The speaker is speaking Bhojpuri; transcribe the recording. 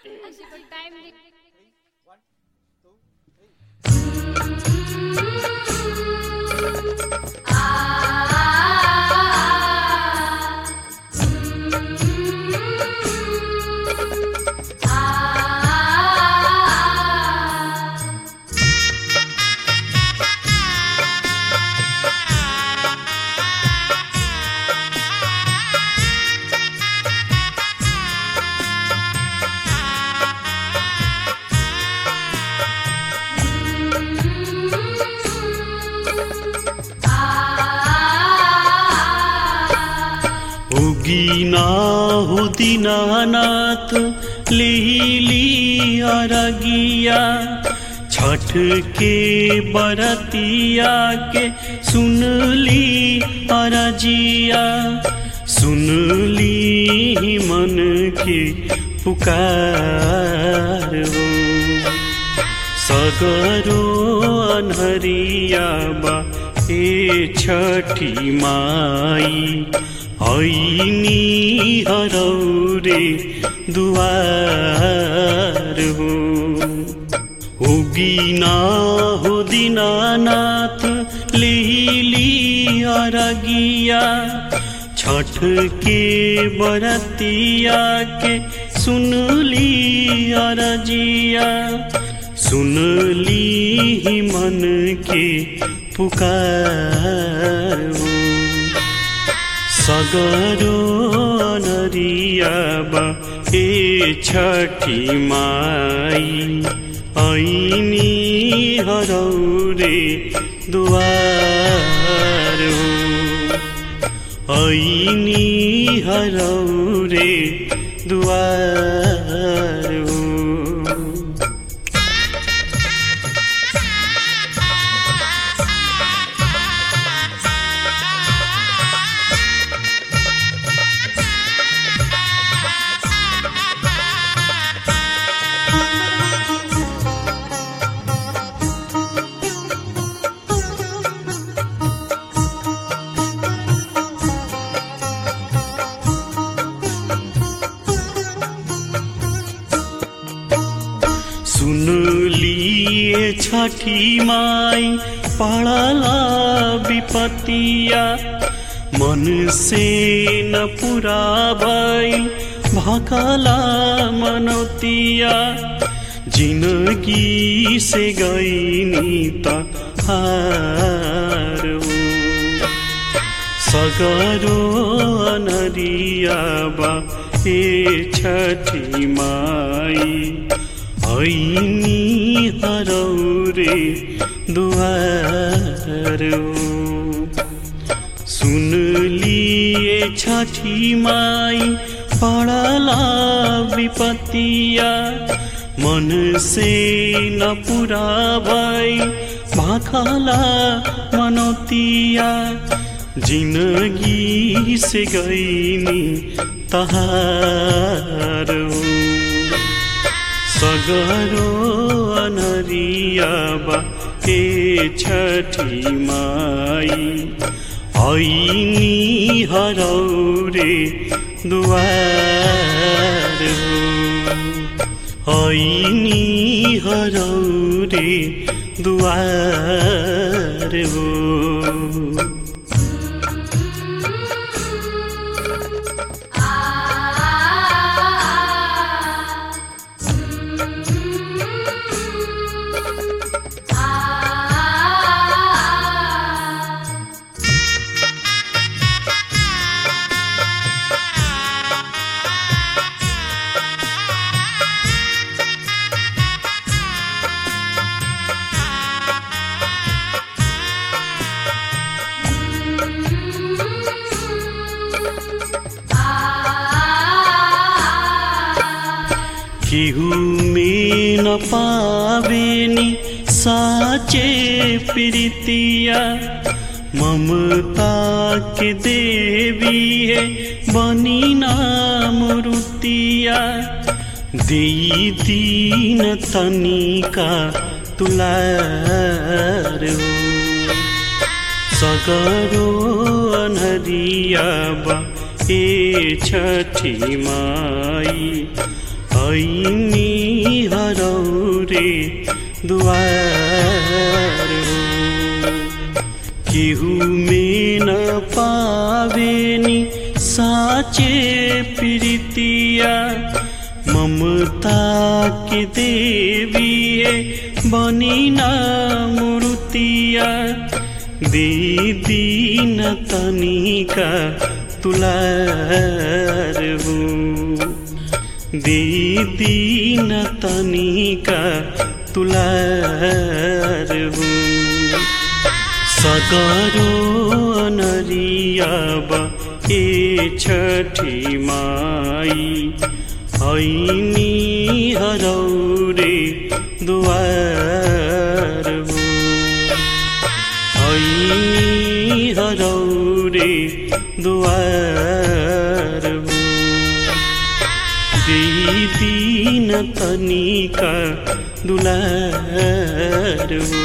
टाइम उगीना हो दीनानाथ लिहिली अरगिया छठ के बरतिया के सुनली अरजिया सुनली मन की पुकार हो सगरो अनहरिया बा ए छठी माई ऐनी हरौरे दुआर हो उगीना हो दीनानाथ लिहिली अरगिया छठ के बरतिया के सुनली अरजिया सुनली मन के पुकार हो सगरो नरिया बा ए छठी माई ऐनी हरौरे दुआर हो ऐनी हरौरे दुआर हो सुन लिए छठी माई पड़ला विपतिया मन से न पूरा भई भकला मनोतिया जिंदगी से गईनी हार हो सगरो अनरिया बा ए छठी माई ऐनी हरौरे दुआर सुन लिए छठी माई पड़ला विपतिया मन से न पूरा भई भाखला मनोतिया जिंदगी से गईनी तहार सगरो अनरिया बा ए छठी माई ऐनी हरौरे दुआर हो ऐनी हरौरे दुआर हो केहू में न पावेनी साचे प्रीतिया ममता के देवी है बनी नाम रुतिया दी दीन तनिका तुलार हो सगरो अनहरिया बा ए छठी माई ऐनी हरौरे दुआर हो केहू में न पावेनी साचे प्रीतिया ममता के देवी है बनी ना मूर्तिया दीदी न तनिका तुलार हो दीदी न तनिका तुलार हो सगरो नरियाब ए छठी माई ऐनी हरौरे दुआर हो ऐनी हरौरे दुआर हो दीदी न तनिका दुलार हो